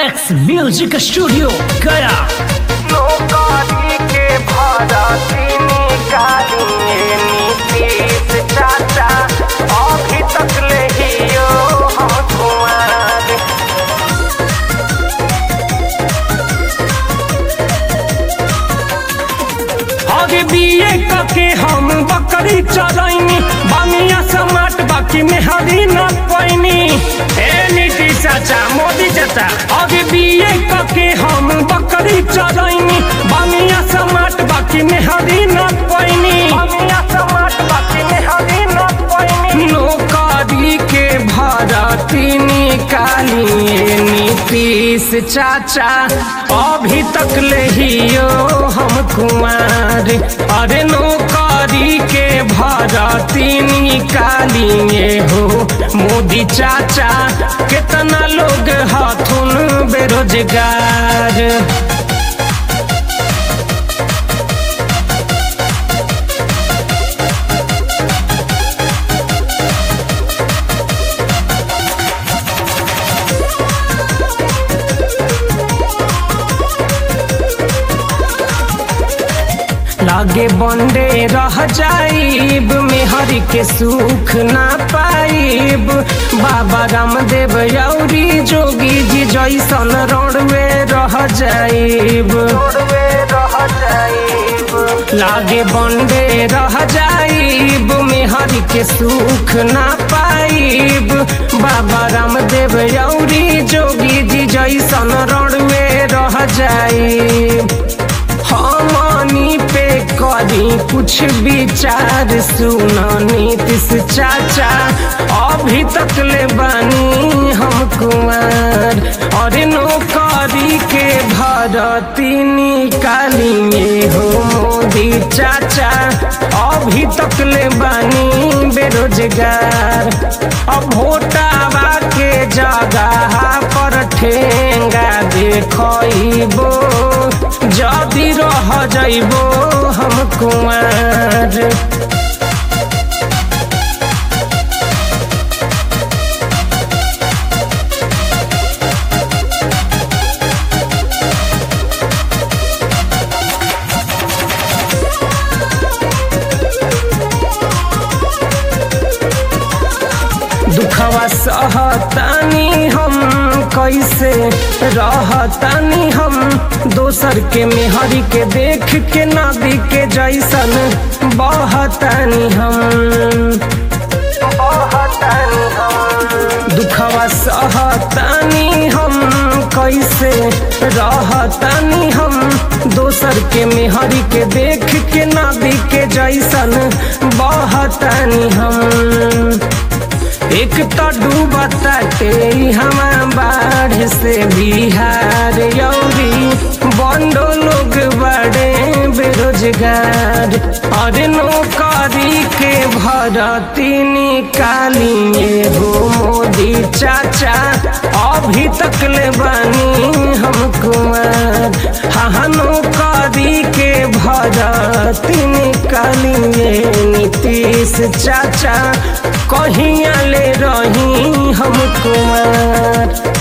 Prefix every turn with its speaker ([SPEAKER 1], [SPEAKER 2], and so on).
[SPEAKER 1] collects music studio गया
[SPEAKER 2] नौकरी के भरती निकालिए नीतीश चाचा अभी तक ले हियो हम कुमार
[SPEAKER 1] आगे बीए करके हम बकरी चरैनी बनिया समाट बाकी में हरी न पैनी ए नीतीश चाचा मोदी चाचा आगे बीए करके हम बकरी चरैनी बनिया समाट बाकी में हरी न पैनी
[SPEAKER 2] बनिया समाट बाकी में हरी न पैनी
[SPEAKER 1] नौकरी के भरती निकालिए नीतीश चाचा अभी तक ले हियो हम कुमार अरे नौकरी के भरती निकालिए हो मोदी चाचा कितना लोग हाथुन बेरोजगार लागे बंडे रह जाइब मेहर के सुख ना पाइब बाबा रामदेव यौरी जोगी जी जैसन रोडवे रह जाइब
[SPEAKER 2] छोड़वे रह जाइब
[SPEAKER 1] लागे बंडे रह जाइब मेहर के सुख ना पाइब बाबा रामदेव यौरी जोगी जी जैसन रोडवे रह जाइब हमनी पे करी कुछ विचार सुना नीतीश चाचा अभी तक ले बानी हम कुमार और नौकरी के भरती निकालिए हो मोदी चाचा अभी तक ले बानी बेरोजगार अब भोटावा के जगह पर ठेंगा देखो जदि रह जइबो हम कुमार दुखवा सहतानी हम कैसे रहतानी हम दोसर के मेहरी के देख के नदी के जैसन बहतानी हम
[SPEAKER 2] बहतानी हम
[SPEAKER 1] दुखवा सहतानी हम कैसे रहतानी हम दोसर के मेहरी के देख के नदी के जैसन बहतानी हम एक तो डूबताटे हमा बाढ़ से बिहार यौरी बंडो लोग बड़े बेरोजगार और नौकरी के भरती निकालिए हो मोदी चाचा अभी तक ले बानी हम कुमार हाँ नौकरी के भरती निकालिए नीतीश चाचा कहिया ले रही हम कुमार